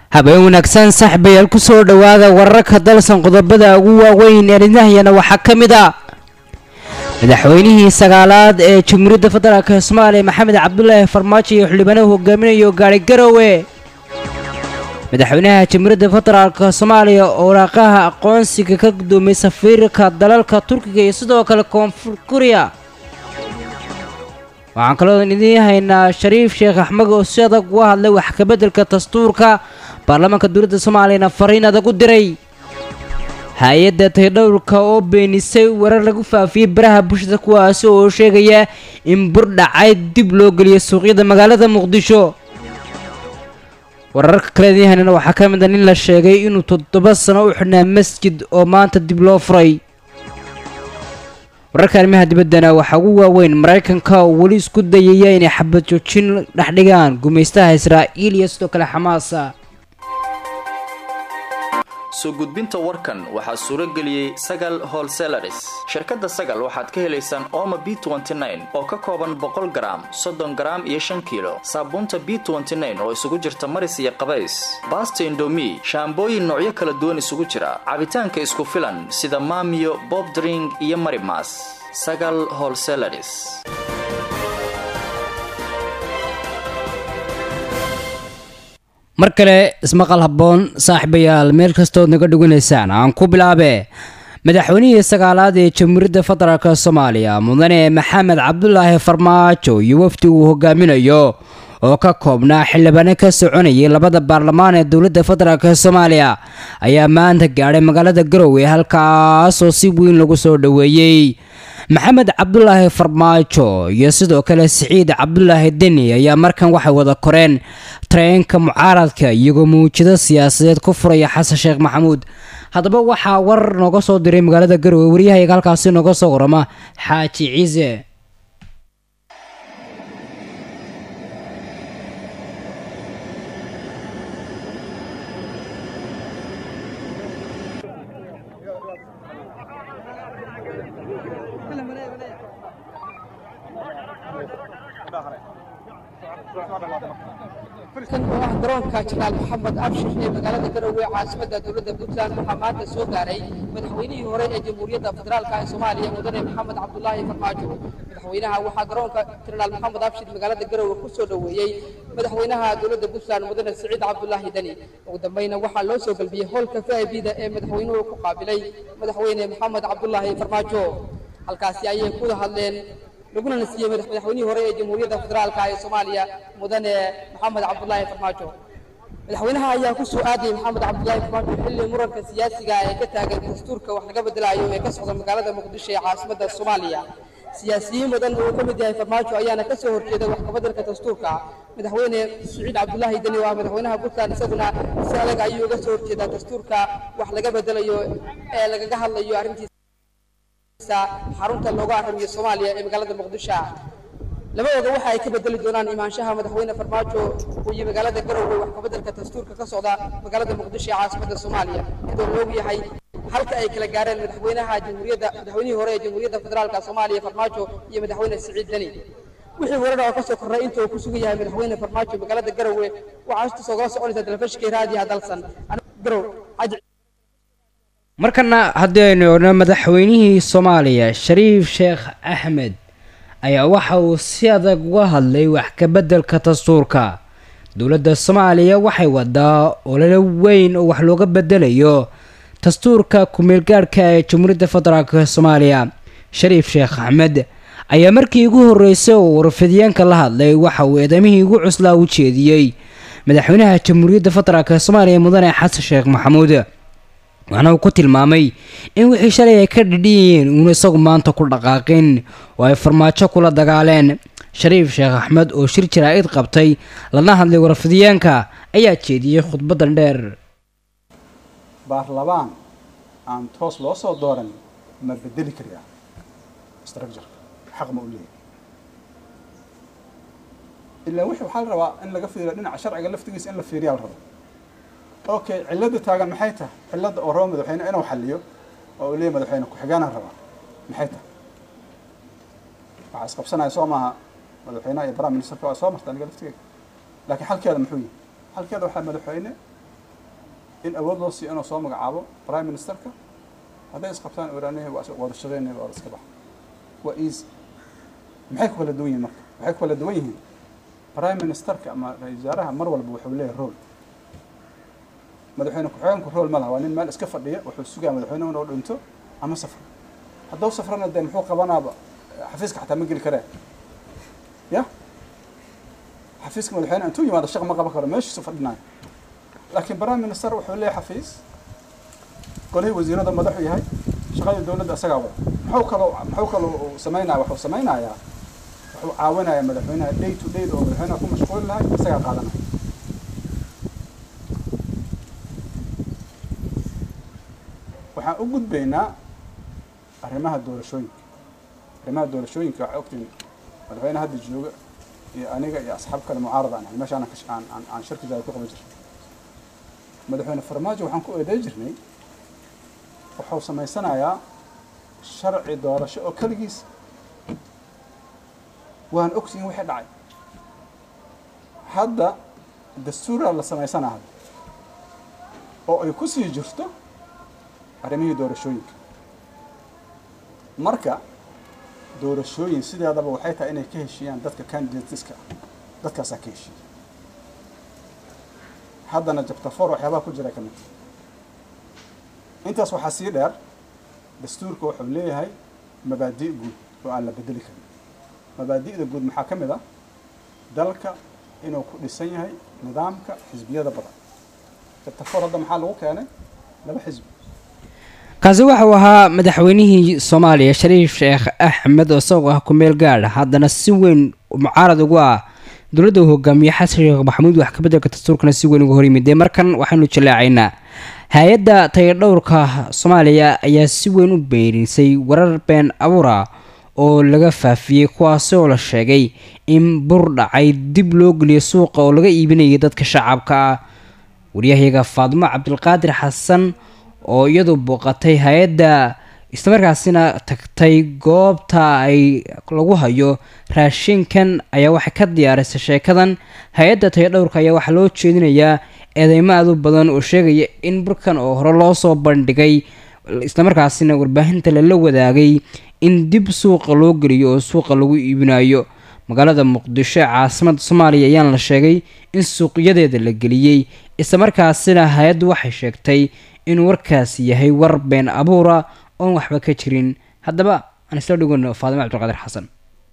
habeen wanaagsan saaxiibayaal ku soo dhowaada wararka dalsan qodobada ugu waaweyn ee dhinahyana waxaa ka mid a madaxweynihii sagaalaad ee jamhuuriyadda federaalk soomaaliya maxamed cabdulaahi farmaajo iyo xildhibaanahu hogaaminayo gaari garowe madaxweynaha jamhuuriyadda federaalk soomaaliya oo waraaqaha aqoonsiga ka gudoomiyey safiirka dalalka turkiga iyo sidoo kale koonfur kuriya waxaan kaloo idiin haynaa shariif sheekh axmed oo si adag uga hadlay wax kabeddelka dastuurka baarlamaanka dowladda soomaaliyana fariin adag u diray hay-adda taydhowrka oo beenisay warar lagu faafiyey baraha bulshada kuwaasi oo sheegaya in bur dhacay dib loo geliyay suuqyada magaalada muqdisho wararka kale idiin haynana waxaa ka mid a nin la sheegay inuu toddoba sano u xidhnaa masjid oo maanta dib loo furay wararka arrimaha dibaddana waxaa ugu waaweyn maraykanka oo weli isku dayaya inay xabad joojin dhexdhigaan gumaystaha israa'iil iyo sidoo kale xamaasa soo gudbinta warkan waxaa suuro geliyey sagal holselaris shirkadda sagal waxaad ka helaysaan ooma b oo ka kooban boqol garaam soddon garaam iyo shan kiilo saabuunta b oo isugu jirta maris iyo qabays baasta indomi shaambooyin noocyo kala duwan isugu jira cabitaanka isku filan sida maamiyo bobdring iyo marimas sagal holselaris mar kale ismaqal habboon saaxiibayaal meel kastood naga dheganaysaan aan ku bilaabe madaxweynihii sagaalaad ee jamhuuriyadda federaalk soomaaliya mudane maxamed cabdulaahi farmaajo iyo wafdi uu hogaaminayo oo ka koobnaa xildhibaano ka soconayay labada baarlamaan ee dowladda federaalk soomaaliya ayaa maanta gaadhay magaalada garowe halkaasoo si weyn lagu soo dhoweeyey maxamed cabdulaahi farmaajo iyo sidoo kale siciid cabdulaahi deni ayaa markan waxay wada koreen tareenka mucaaradka iyagoo mawjado siyaasadeed ku furaya xasan sheekh maxamuud haddaba waxaa warar nooga soo diray magaalada garowe waryahayaga halkaasi nooga soo warama xaaji ciise kan oo ah garoonka janaal maxamed abshir ee magaalada garowe caasimada dowladda puntland waxaa maanta soo gaaray madaxweynihii hore ee jamhuuriyadda federaalka ee soomaaliya mudane maxamed cabdulaahi farmaajo madaxweynaha waxaa garoonka janaal maxamed abshir magaalada garowe ku soo dhoweeyey madaxweynaha dowladda puntland mudane siciid cabdulaahi deni ugu dambayna waxaa loo soo galbiyey howlka vibda ee madaxweynuhu ku qaabilay madaxweyne maxamed cabdulaahi farmaajo halkaasi ayay ku hadleen laguna nasiyey madaxweynihii hore ee jamhuuriyadda federaalka ee soomaaliya mudane maxamed cabdulaahi farmaajo madaxweynaha ayaa ku soo aadayay maxamed cabdulaahi farmaajo xilli muranka siyaasiga ee ka taagan dastuurka wax laga bedelayo ee ka socda magaalada muqdisho ee caasimadda soomaaliya siyaasiyiin badan oo ka mid yahay farmaajo ayaana ka soo horjeeda wax kabeddelka dastuurka madaxweyne siciid cabdulaahi deni waa madaxweynaha puntland isaguna si adag ayuu uga soo horjeedaa dastuurka wax laga bedelayo ee lagaga hadlayo arrintiisa xarunta looga arrimiyo soomaaliya ee magaalada muqdisho labadooda waxa ay ka bedeli doonaan imaanshaha madaxweyne farmaajo uu iyo magaalada garowe wax kabeddelka dastuurka ka socda magaalada muqdisho ee caasimadda soomaaliya iyadoo loogu yahay halka ay kala gaareen madaxweynaha jamhuuriyadda madaxweynihii hore ee jamhuuriyadda federaalka soomaaliya farmaajo iyo madaxweyne siciid deni wixii warar oo ka soo korray inta uu ku sugan yahay madaxweyne farmaajo magaalada garowe waxaa hoosta soo gala soconaysa telefishinka raadiyaha dalsan garow markana haddii aynu odhno madaxweynihii soomaaliya shariif sheekh axmed ayaa waxa uu si adag uga hadlay wax kabeddelka dastuurka dowladda soomaaliya waxay wadaa ololo weyn oo wax looga bedelayo dastuurka ku-meelgaadhka ee jamhuuriyadda federaalk soomaaliya shariif sheekh axmed ayaa markii ugu horreysay oo warfidyaanka la hadlay waxa uu eedamihii ugu cuslaa u jeediyey madaxweynaha jamhuuriyadda federaalk soomaaliya mudane xasan sheekh maxamuud waxaana uu ku tilmaamay in wixii shalay ay ka dhidhiyeen uuna isagu maanta ku dhaqaaqin oo ay farmaajo kula dagaaleen shariif sheekh axmed oo shir jaraa'id qabtay lana hadlay warfidyaanka ayaa jeediyey khudbadan dheer baarlabaan aan toos loo soo dooran ma bedeli karayaa structureka xaq ma u leeyahay ilaa wixii waxaa la rabaa in laga fiiriyo dhinaca sharciga laftigiisa in la fiiriyaa la rabo okay cilada taagan maxay tahay cilada oo raba madaxweyne inuu xaliyo oo uu leeyahy madaxweyne ku-xigeenaan rabaa maxay tahay waxaa isqabsanaya soo maaha madaxweynaha iyo prime ministerka waa soo marta aniga laftigeyga laakiin xalkeeda muxuu yihi xalkeeda waxaa madaxweyne in awood loo siiyo inuu soo magacaabo prime ministerka hadday isqabtaan oraanaha waa wada shaqeynaya waa iska baxa waa easy maxay ku kala duwan yihiin marka waxay ku kala duwan yihiin prime ministerka ama ra-iisul wasaaraha mar walba wuxuu leeyahay role madaxweyne ku-xigeenku role ma laha waa nin meel iska fadhiya wuxuu sugaa madaxweynuhu inuu dhinto ama safro hadduu safrana dee muxuu qabanaaba xafiiska xataa ma geli karee ya xafiiska madaxweyne intuu yimaado shaq ma qaban karo meeshiisu fadhinayo laakiin prime minister wuxuu leeyahay xafiis golihii wasiirada madaxu yahay shaqadii dowladda isagaa wada muxuu kaloo muxuu kaloo uu samaynaya wuxuu samaynayaa wuxuu caawinayaa madaxweynaha day to day oo madaxweynaha ku mashquuli lahay isagaa qaadanaya waxaan u gudbaynaa arrimaha doorashooyinka arrimaha doorashooyinka waxaa ogtiin madaxweyne hadda jooga iyo aniga iyo asxaab kale mucaarada aan ahay meesha aan ka- aan aan aan shirkiisa ku qaban jirnay madaxweyne farmaajo waxaan ku eeday jirnay wuxuu samaysanayaa sharci doorasho oo keligiis waan ogtihin wixii dhacay hadda dastuuraa la samaysanaa hadda oo ay ku sii jirto arrimihii doorashooyinka marka doorashooyin sideedaba waxay tahay inay ka heshiiyaan dadka candidateska ah dadkaasaa ka heshiiya haddana jabtafoor waxyaabaha ku jira ka mid intaas waxaa sii dheer dastuurka wuxuu leeyahay mabaadi' guud oo aan la bedeli karin mabaadi'da guud maxaa ka mid ah dalka inuu ku dhisan yahay nidaamka xisbiyada badan jabtafoor hadda maxaa lagu keenay laba xisbi kaasi waxauu ahaa madaxweynihii soomaaliya shariif sheekh axmed oo isagoo ah ku-meel gaadh haddana si weyn mucaarad ugu ah dowladda uu hogaamiye xasan sheekh maxamuud wax ka beddelka dastuurkana si weyn uga hor yimid dee markan waxaynu jallaacaynaa hay-adda tayadhowrka soomaaliya ayaa si weyn u beenisay warar been abuura oo laga faafiyey kuwaasi oo la sheegay in bur dhacay dib loo geliyo suuqa oo laga iibinayay dadka shacabka ah waryahayaga faadimo cabdilqaadir xasan oo iyadu booqatay hay-adda islamarkaasina tagtay goobta ay lagu hayo raashinkan ayaa waxay ka diyaarisay sheekadan hay-adda tayadhowrka ayaa waxaa loo jeedinayaa eedeymo aad u badan oo sheegaya in burkan oo hore loo soo bandhigay islamarkaasina warbaahinta lala wadaagay in dib suuqa loo geliyo oo suuqa lagu iibinayo magaalada muqdisho ee caasimadda soomaaliya ayaan la sheegay in suuqyadeeda la geliyey islamarkaasina hay-addu waxay sheegtay in warkaasi yahay war been abuura oon waxba ka jirin haddaba aan isla dhigano faadimo cabdilqaadir xasan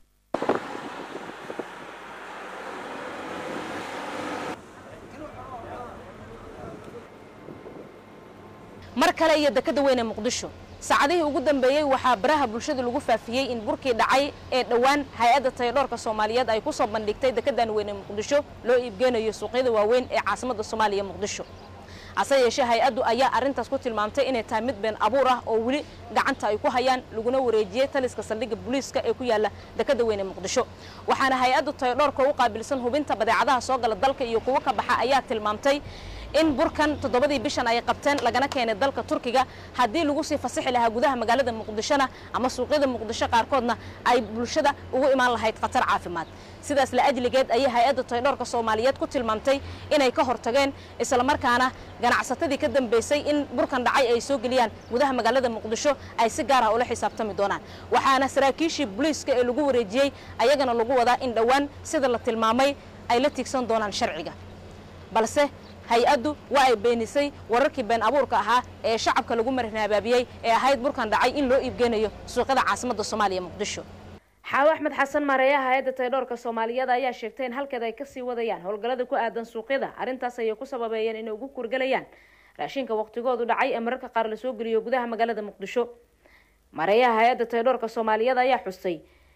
mar kale iyo dekada weyn ee muqdisho saacadihii ugu dambeeyey waxaa baraha bulshada lagu faafiyey in burkii dhacay ee dhowaan hay-adda tayadhoorka soomaaliyeed ay ku soo bandhigtay dekadan weyn ee muqdisho loo iibgeynayo suuqyada waaweyn ee caasimadda soomaaliya muqdisho hase yeeshee hay-addu ayaa arrintaas ku tilmaamtay inay tahay mid been abuur ah oo weli gacanta ay ku hayaan laguna wareejiyey taliska saldhigga booliiska ee ku yaala dekada weyn ee muqdisho waxaana hay-addu tayadhoorka u qaabilsan hubinta badeecadaha soo gala dalka iyo kuwo ka baxa ayaa tilmaamtay in burkan toddobadii bishan ay qabteen lagana keenay dalka turkiga haddii lagu sii fasixi lahaa gudaha magaalada muqdishona ama suuqyada muqdisho qaarkoodna ay bulshada ugu imaan lahayd khatar caafimaad sidaas la ajligeed ayay hay-adda taydhoorka soomaaliyeed ku tilmaamtay inay ka hortageen islamarkaana ganacsatadii ka dambeysay in burkan dhacay ay soo geliyaan gudaha magaalada muqdisho ay si gaar ah ula xisaabtami doonaan waxaana saraakiishii booliiska ee lagu wareejiyey ayagana lagu wadaa in dhowaan sida la tilmaamay ay la tiigsan doonaan sharciga balse hay-addu waa ay beenisay wararkii been abuurka ahaa ee shacabka lagu marnaabaabiyey ee ahayd burkan dhacay in loo iibgeynayo suuqyada caasimadda soomaaliya muqdisho xaawo axmed xasan maareeyaha hay-adda taydhoorka soomaaliyeed ayaa sheegtay in halkeed ay kasii wadayaan howlgallada ku aadan suuqyada arrintaas ayay ku sababeeyeen inay ugu kurgelayaan raashinka waqtigoodu dhacay ee mararka qaar lasoo geliyo gudaha magaalada muqdisho maareeyaha hay-adda taydhoorka soomaaliyeed ayaa xustay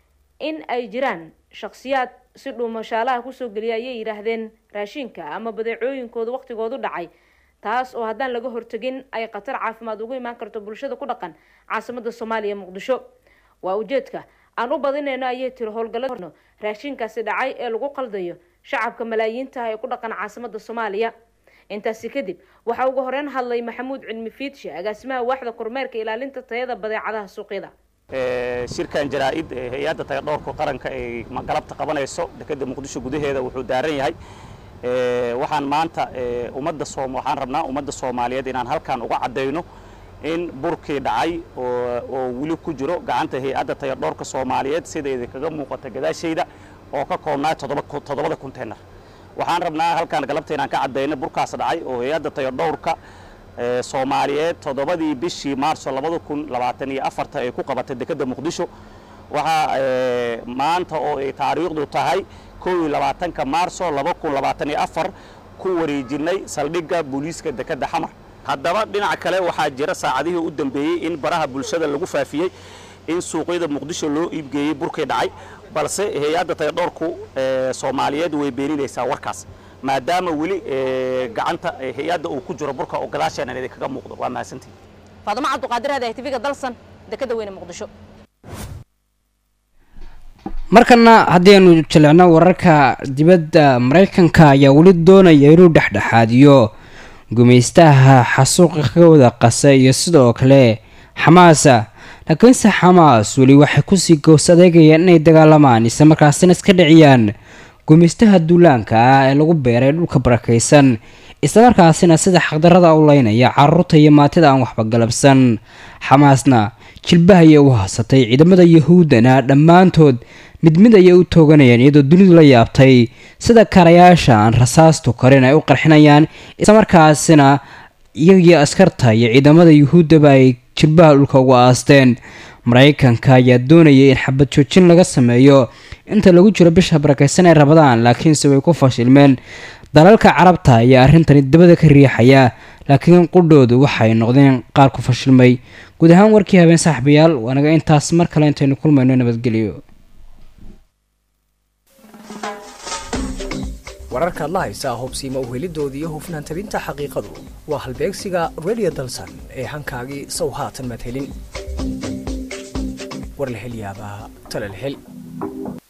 in ay jiraan shakhsiyaad si dhuumashaalaha kusoo geliya ayay yidhaahdeen raashinka ama badeecooyinkooda waqtigoodu dhacay taas oo haddaan laga hortegin ay khatar caafimaad ugu imaan karto bulshada ku dhaqan caasimadda soomaaliya muqdisho waa ujeedka aan u badinayno ayay tiri howlgallano raashinkaasi dhacay ee lagu qaldayo shacabka malaayiinta ee ku dhaqan caasimadda soomaaliya intaasi kadib waxaa ugu horeyn hadlay maxamuud cilmi fiidshe agaasimaha waaxda kormeerka ilaalinta tayada badeecadaha suuqyada shirkan jaraa-id ee hay-adda tayadhoorka qaranka ay galabta qabanayso dekeda muqdisho gudaheeda wuxuu daaran yahay waxaan maanta ummadda soom waxaan rabnaa ummadda soomaaliyeed inaan halkan uga caddayno in burkii dhacay oo weli ku jiro gacanta hay-adda tayardhoorka soomaaliyeed sida idinkaga muuqata gadaashayda oo ka koobnaa toddobada konteynar waxaan rabnaa halkaan galabta inaan ka caddayno burkaas dhacay oo hay-adda tayardhowrka soomaaliyeed toddobadii bishii maarso labada kun labaatan iyo afarta ay ku qabatay dekedda muqdisho waxaa maanta oo ay taariikhdu tahay kow iyo labaatanka maarso laba kun labaatan iyo afar ku wareejinay saldhigga booliiska dekedda xamar haddaba dhinaca kale waxaa jira saacadihii u dambeeyey in baraha bulshada lagu faafiyey in suuqyada muqdisho loo iibgeeyey burkii dhacay balse hay-adda tayardhoorku soomaaliyeed way beeninaysaa warkaas maadaama weli gacanta hay-adda uu ku jiro burka oo gadaasheenan idinkaga muuqdo waa mahadsantihin faadimo cabduqaadir hadahay tv-ga dalsan dekedda weyne muqdisho markana haddii aynu jilecno wararka dibadda maraykanka ayaa weli doonaya inuu dhexdhexaadiyo gumaystaha xasuuqa kaga wada qasa iyo sidoo kale xamaasa laakiinse xamaas weli waxay kusii gows adeegayaan inay dagaalamaan isla markaasina iska dhiciyaan gumaystaha duulaanka ah ee lagu beeray dhulka barakaysan islamarkaasina sida xaqdarada u leynaya caruurta iyo maatida aan waxba galabsan xamaasna jilbaha ayay u haasatay ciidamada yahuuddana dhammaantood mid mid ayay u tooganayaan iyadoo dunidu la yaabtay sida karayaasha aan rasaastu karin ay u qarxinayaan islamarkaasina iyagii askarta iyo ciidamada yuhuuddaba ay jilbaha dhulka uga aasteen maraykanka ayaa doonayay in xabad joojin laga sameeyo inta lagu jiro bisha barakaysan ee rabadaan laakiinse way ku fashilmeen dalalka carabta ayaa arrintani dabada ka riixaya laakiin qudhoodu waxay noqdeen qaar ku fashilmay guud ahaan warkii habeen saaxiibayaal waanaga intaas mar kale intaynu kulmayno nabadgelyo wararka adla haysaa hubsiima uhelidoodii iyo hufnaan tabinta xaqiiqadu waa halbeegsiga radio dalsan ee hankaagii sow haatan madhelin war la hel yaabaa tala la hel